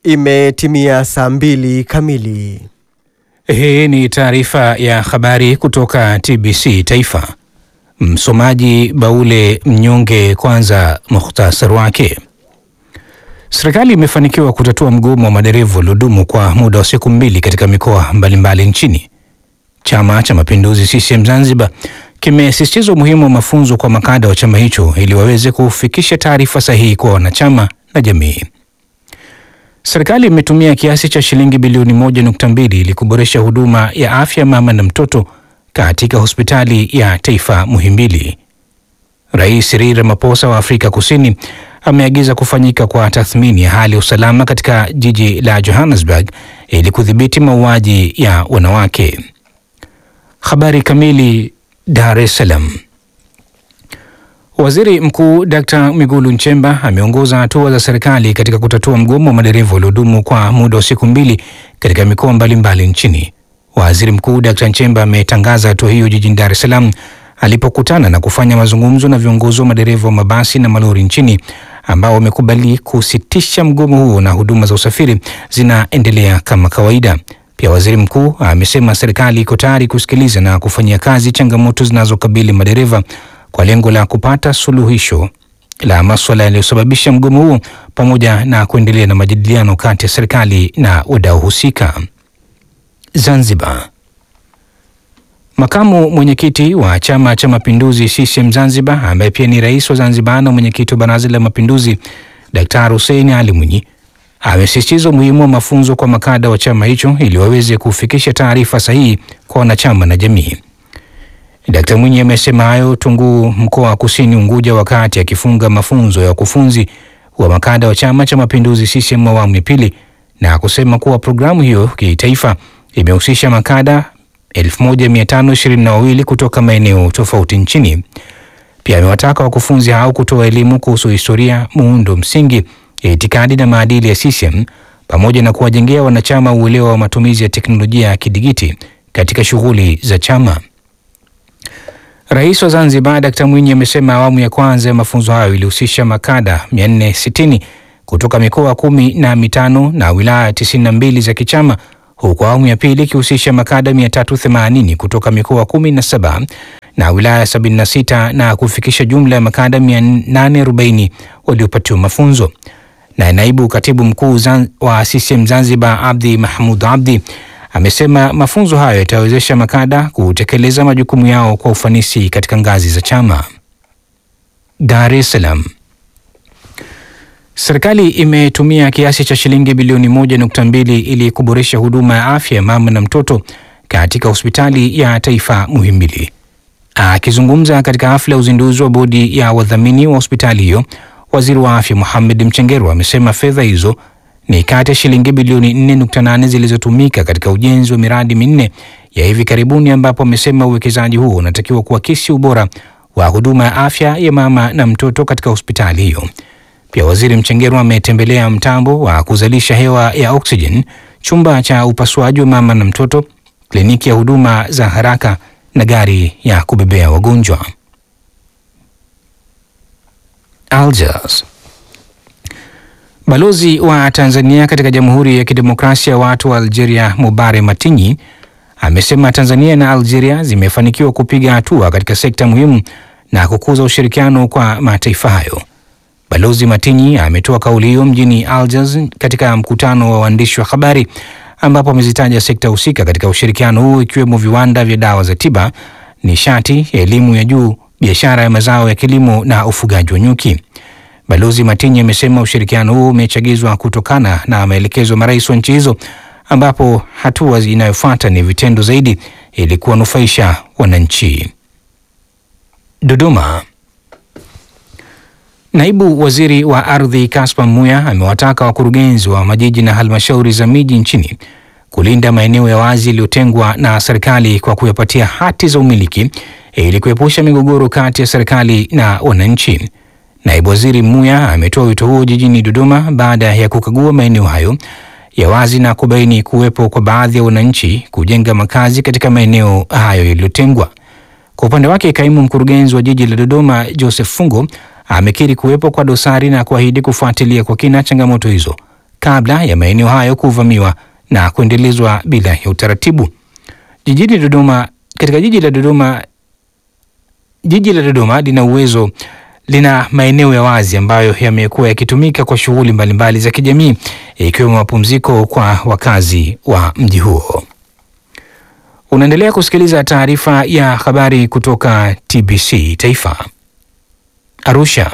Imetimia saa mbili kamili. Hii ni taarifa ya habari kutoka TBC Taifa. Msomaji Baule Mnyonge. Kwanza muhtasari wake. Serikali imefanikiwa kutatua mgomo wa madereva uliodumu kwa muda wa siku mbili katika mikoa mbalimbali nchini. Chama cha Mapinduzi CCM Zanzibar kimesisitiza umuhimu wa mafunzo kwa makada wa chama hicho ili waweze kufikisha taarifa sahihi kwa wanachama na jamii. Serikali imetumia kiasi cha shilingi bilioni moja nukta mbili ili kuboresha huduma ya afya mama na mtoto katika hospitali ya taifa Muhimbili. Rais Cyril Ramaphosa wa Afrika Kusini ameagiza kufanyika kwa tathmini ya hali ya usalama katika jiji la Johannesburg ili kudhibiti mauaji ya wanawake. Habari kamili. Dar es Salaam. Waziri Mkuu Dkt. Mwigulu Nchemba ameongoza hatua za serikali katika kutatua mgomo wa madereva uliodumu kwa muda wa siku mbili katika mikoa mbalimbali nchini. Waziri Mkuu Dkt. Nchemba ametangaza hatua hiyo jijini Dar es Salaam alipokutana na kufanya mazungumzo na viongozi wa madereva wa mabasi na malori nchini ambao wamekubali kusitisha mgomo huo na huduma za usafiri zinaendelea kama kawaida. Pia waziri mkuu amesema serikali iko tayari kusikiliza na kufanyia kazi changamoto zinazokabili madereva kwa lengo la kupata suluhisho la maswala yaliyosababisha mgomo huo pamoja na kuendelea na majadiliano kati ya serikali na wadau husika. Zanzibar. Makamu mwenyekiti wa Chama cha Mapinduzi CCM Zanzibar ambaye pia ni rais wa Zanzibar na mwenyekiti wa Baraza la Mapinduzi Daktari Hussein Ali Mwinyi amesisitiza umuhimu wa mafunzo kwa makada wa chama hicho ili waweze kufikisha taarifa sahihi kwa wanachama na jamii. Dkt. Mwinyi amesema hayo Tunguu, mkoa wa Kusini Unguja, wakati akifunga mafunzo ya wakufunzi wa makada wa Chama cha Mapinduzi CCM awamu ya pili, na kusema kuwa programu hiyo kitaifa imehusisha makada 1522 kutoka maeneo tofauti nchini. Pia amewataka wakufunzi hao kutoa elimu kuhusu historia, muundo msingi, itikadi na maadili ya CCM pamoja na kuwajengea wanachama uelewa wa matumizi ya teknolojia ya kidigiti katika shughuli za chama. Rais wa Zanzibar Dkt. Mwinyi amesema awamu ya kwanza ya mafunzo hayo ilihusisha makada 460 kutoka mikoa kumi na mitano na wilaya 92 za kichama huku awamu ya pili ikihusisha makada 380 kutoka mikoa 17 na wilaya 76 na kufikisha jumla ya makada 840 waliopatiwa mafunzo. Na naibu katibu mkuu wa CCM Zanzibar Abdi Mahmud Abdi amesema mafunzo hayo yatawezesha makada kutekeleza majukumu yao kwa ufanisi katika ngazi za chama. Dar es Salaam. Serikali imetumia kiasi cha shilingi bilioni moja nukta mbili ili kuboresha huduma ya afya ya mama na mtoto katika hospitali ya taifa Muhimbili. Akizungumza katika hafla ya uzinduzi wa bodi ya wadhamini wa hospitali hiyo, waziri wa afya Mohamed Mchengerwa amesema fedha hizo ni kati ya shilingi bilioni 4.8 zilizotumika katika ujenzi wa miradi minne ya hivi karibuni, ambapo amesema uwekezaji huo unatakiwa kuakisi ubora wa huduma ya afya ya mama na mtoto katika hospitali hiyo. Pia waziri Mchengerwa ametembelea mtambo wa kuzalisha hewa ya oksijeni, chumba cha upasuaji wa mama na mtoto, kliniki ya huduma za haraka na gari ya kubebea wagonjwa. Algiers. Balozi wa Tanzania katika Jamhuri ya Kidemokrasia ya Watu wa Algeria Mubare Matinyi amesema Tanzania na Algeria zimefanikiwa kupiga hatua katika sekta muhimu na kukuza ushirikiano kwa mataifa hayo. Balozi Matinyi ametoa kauli hiyo mjini Algiers katika mkutano wa waandishi wa habari ambapo amezitaja sekta husika katika ushirikiano huo ikiwemo viwanda vya dawa za tiba, nishati, elimu ya juu, biashara ya mazao ya kilimo na ufugaji wa nyuki. Balozi Matinyi amesema ushirikiano huo umechagizwa kutokana na maelekezo ya marais wa nchi hizo, ambapo hatua inayofuata ni vitendo zaidi ili kuwanufaisha wananchi. Dodoma. Naibu waziri wa ardhi Kaspa Muya amewataka wakurugenzi wa majiji na halmashauri za miji nchini kulinda maeneo ya wazi yaliyotengwa na serikali kwa kuyapatia hati za umiliki ili kuepusha migogoro kati ya serikali na wananchi. Naibu waziri Muya ametoa wito huo jijini Dodoma baada ya kukagua maeneo hayo ya wazi na kubaini kuwepo kwa baadhi ya wananchi kujenga makazi katika maeneo hayo yaliyotengwa. Kwa upande wake, kaimu mkurugenzi wa jiji la Dodoma Joseph Fungo amekiri kuwepo kwa dosari na kuahidi kufuatilia kwa kina changamoto hizo kabla ya maeneo hayo kuvamiwa na kuendelezwa bila ya utaratibu. Jijini Dodoma, katika jiji la Dodoma, jiji la Dodoma lina uwezo lina maeneo ya wazi ambayo yamekuwa yakitumika kwa shughuli mbalimbali za kijamii ikiwemo mapumziko kwa wakazi wa mji huo. Unaendelea kusikiliza taarifa ya habari kutoka TBC Taifa. Arusha.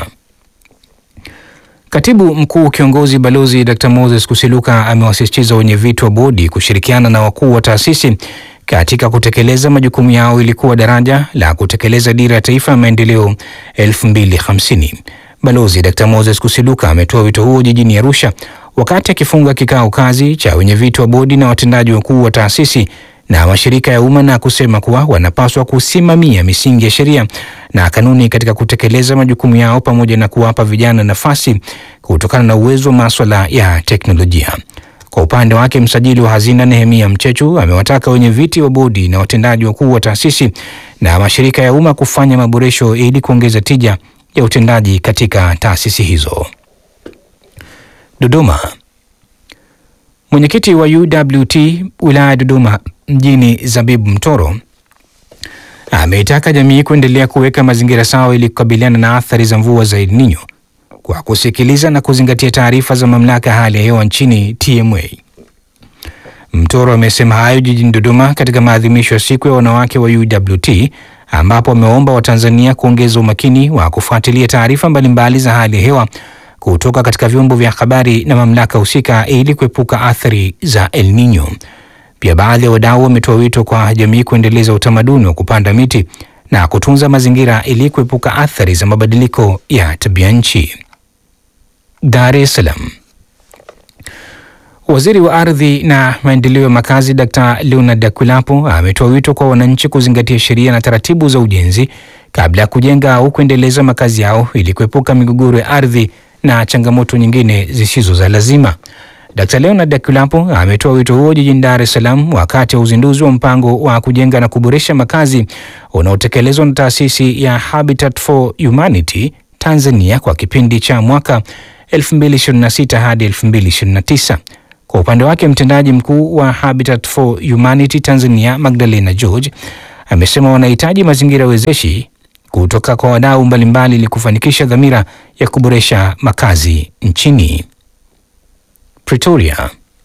Katibu mkuu kiongozi Balozi Dr. Moses Kusiluka amewasisitiza wenye viti wa bodi kushirikiana na wakuu wa taasisi katika kutekeleza majukumu yao ili kuwa daraja la kutekeleza dira ya taifa ya maendeleo 2050. Balozi Dr. Moses Kusiluka ametoa wito huo jijini Arusha wakati akifunga kikao kazi cha wenye viti wa bodi na watendaji wakuu wa taasisi na mashirika ya umma na kusema kuwa wanapaswa kusimamia misingi ya sheria na kanuni katika kutekeleza majukumu yao pamoja na kuwapa vijana nafasi kutokana na uwezo wa maswala ya teknolojia. Kwa upande wake, msajili wa hazina Nehemia Mchechu amewataka wenye viti wa bodi na watendaji wakuu wa taasisi na mashirika ya umma kufanya maboresho ili kuongeza tija ya utendaji katika taasisi hizo. Dodoma. Mwenyekiti wa UWT wilaya ya Dodoma mjini Zabibu Mtoro ameitaka jamii kuendelea kuweka mazingira sawa ili kukabiliana na athari za mvua za El Nino kwa kusikiliza na kuzingatia taarifa za mamlaka ya hali ya hewa nchini TMA. Mtoro amesema hayo jijini Dodoma katika maadhimisho ya siku ya wanawake wa UWT ambapo ameomba Watanzania kuongeza umakini wa kufuatilia taarifa mbalimbali za hali ya hewa kutoka katika vyombo vya habari na mamlaka husika ili kuepuka athari za El Nino. Pia baadhi ya wadau wametoa wito kwa jamii kuendeleza utamaduni wa kupanda miti na kutunza mazingira ili kuepuka athari za mabadiliko ya tabia nchi. Dar es Salaam. Waziri wa ardhi na maendeleo ya makazi Dr. Leonard Akwilapo ametoa wito kwa wananchi kuzingatia sheria na taratibu za ujenzi kabla ya kujenga au kuendeleza makazi yao ili kuepuka migogoro ya ardhi na changamoto nyingine zisizo za lazima. Dkt. Leonard Akwilapo ametoa wito huo jijini Dar es Salaam wakati wa uzinduzi wa mpango wa kujenga na kuboresha makazi unaotekelezwa na taasisi ya Habitat for Humanity Tanzania kwa kipindi cha mwaka 2026 hadi 2029. Kwa upande wake, mtendaji mkuu wa Habitat for Humanity Tanzania Magdalena George amesema wanahitaji mazingira wezeshi kutoka kwa wadau mbalimbali ili kufanikisha dhamira ya kuboresha makazi nchini. Pretoria.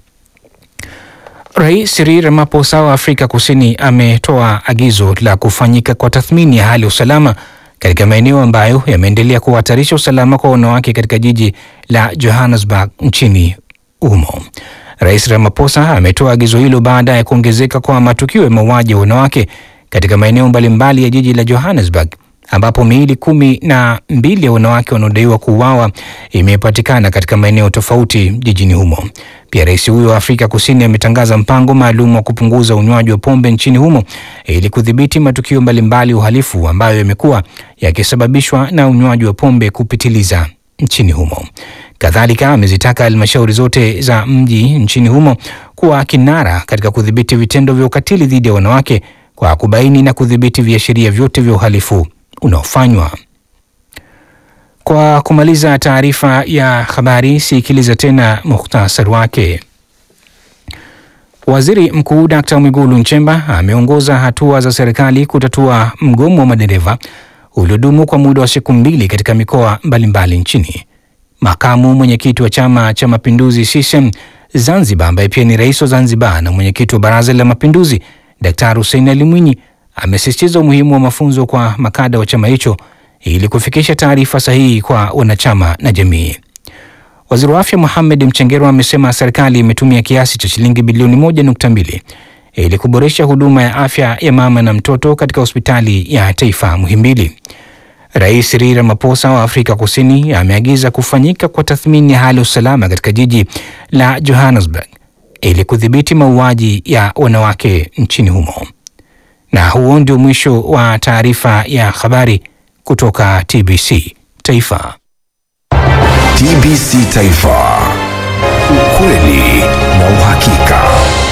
Rais Cyril Ramaphosa wa Afrika Kusini ametoa agizo la kufanyika kwa tathmini ya hali ya usalama katika maeneo ambayo yameendelea kuhatarisha usalama kwa wanawake katika jiji la Johannesburg nchini humo. Rais Ramaphosa ametoa agizo hilo baada ya kuongezeka kwa matukio ya mauaji ya wanawake katika maeneo mbalimbali ya jiji la Johannesburg ambapo miili kumi na mbili ya wanawake wanaodaiwa kuuawa imepatikana katika maeneo tofauti jijini humo. Pia rais huyo wa Afrika Kusini ametangaza mpango maalum wa kupunguza unywaji wa pombe nchini humo ili kudhibiti matukio mbalimbali ya uhalifu ambayo yamekuwa yakisababishwa na unywaji wa pombe kupitiliza nchini humo. Kadhalika amezitaka halmashauri zote za mji nchini humo kuwa kinara katika kudhibiti vitendo vya ukatili dhidi ya wanawake kwa kubaini na kudhibiti viashiria vyote vya uhalifu unaofanywa. Kwa kumaliza taarifa ya habari, sikiliza tena muhtasari wake. Waziri Mkuu Dkt. Mwigulu Nchemba ameongoza hatua za serikali kutatua mgomo wa madereva uliodumu kwa muda wa siku mbili katika mikoa mbalimbali nchini. Makamu mwenyekiti wa Chama cha Mapinduzi CCM Zanzibar, ambaye pia ni rais wa Zanzibar na mwenyekiti wa Baraza la Mapinduzi, Daktari Hussein Ali Mwinyi amesisitiza umuhimu wa mafunzo kwa makada wa chama hicho ili kufikisha taarifa sahihi kwa wanachama na jamii. Waziri wa Afya Mohamed Mchengerwa amesema serikali imetumia kiasi cha shilingi bilioni moja nukta mbili ili kuboresha huduma ya afya ya mama na mtoto katika hospitali ya taifa Muhimbili. Rais Cyril Ramaphosa wa Afrika Kusini ameagiza kufanyika kwa tathmini ya hali ya usalama katika jiji la Johannesburg ili kudhibiti mauaji ya wanawake nchini humo. Na huo ndio mwisho wa taarifa ya habari kutoka TBC Taifa. TBC Taifa, ukweli na uhakika.